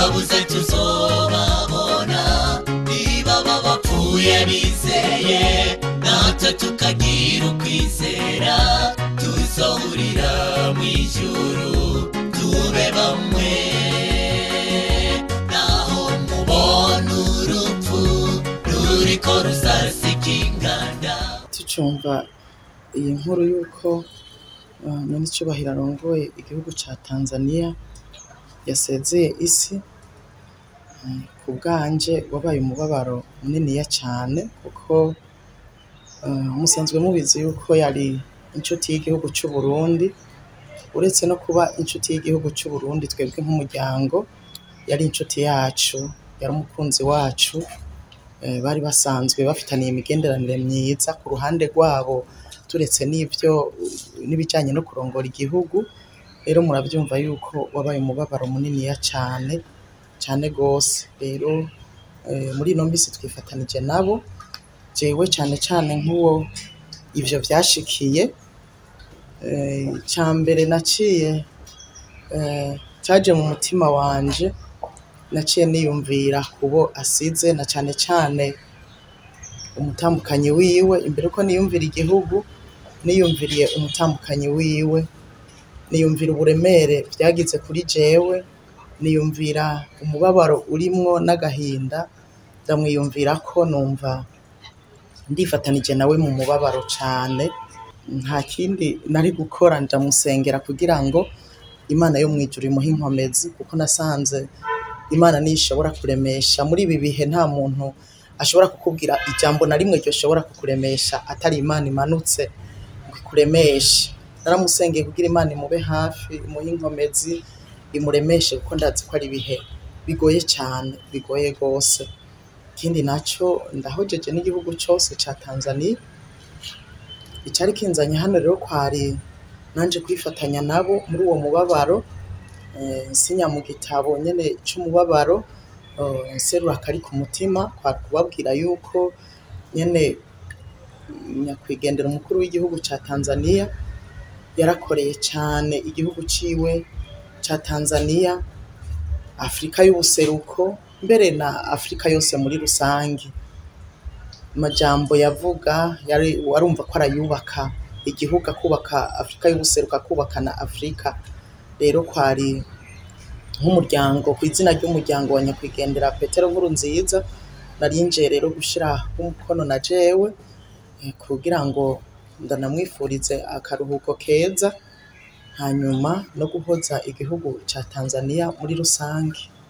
twabuze tuzobabona niba baba bapfuye bizeye natwe tukagira ukwizera tuzohurira mu ijuru tube bamwe naho mubona urupfu ruriko rusasika inganda tucumva iyi nkuru y'uko uh, minisitiri arongoye igihugu ca tanzania yasezeye isi mm, ku bwanje wabaye umubabaro muniniya cane kuko uh, musanzwe mubizi yuko yari inshuti y'igihugu c'uburundi uretse no kuba inshuti y'igihugu c'uburundi twebwe nk'umuryango yari inshuti yacu yari umukunzi wacu eh, bari basanzwe bafitaniye imigenderanire myiza ku ruhande rwabo turetse n'ivyo n'ibijanye no kurongora igihugu rero muravyumva yuko wabaye umubabaro muniniya cane cane gose rero eh, muri ino misi twifatanije nabo jewe cane cane nk'uwo ivyo vyashikiye eh, ica mbere naciye eh, caje mu mutima wanje naciye niyumvira kubo asize na cane cane umutambukanyi wiwe imbere ko niyumvira igihugu niyumviriye umutambukanyi wiwe niyumvira uburemere vyagize kuri jewe niyumvira umubabaro urimwo n'agahinda ndamwiyumvirako numva ndifatanije nawe mu mubabaro cane nta kindi nari gukora ndamusengera kugira ngo imana yo mwijuru imuhe inkomezi kuko nasanze imana niyo ishobora kuremesha muri ibi bihe nta muntu ashobora kukubwira ijambo na rimwe ryoshobora kukuremesha atari imana imanutse ngo ikuremeshe naramusengeye kugira imana imube hafi imuhe inkomezi imuremeshe kuko ndazi ko ari ibihe bigoye cane bigoye rwose ikindi naco ndahojeje n'igihugu cose ca tanzania icari kinzanye hano rero kwari nanje kwifatanya nabo muri uwo mubabaro eh, nsinya mu gitabo nyene c'umubabaro eh, nserura akari ku mutima kwari kubabwira yuko nyene nyakwigendera umukuru w'igihugu ca tanzania yarakoreye cane igihugu ciwe ca tanzania afurika y'ubuseruko mbere na afurika yose muri rusange amajambo yavuga yari warumva ko arayubaka igihugu akubaka afurika y'ubuseruko akubaka na afurika rero kwari nk'umuryango ku izina ry'umuryango wa nyakwigendera petero nkuru nziza narinjiye rero gushira umukono na jewe eh, kugira ngo ndanamwifurize akaruhuko keza hanyuma no guhoza igihugu ca tanzania muri rusange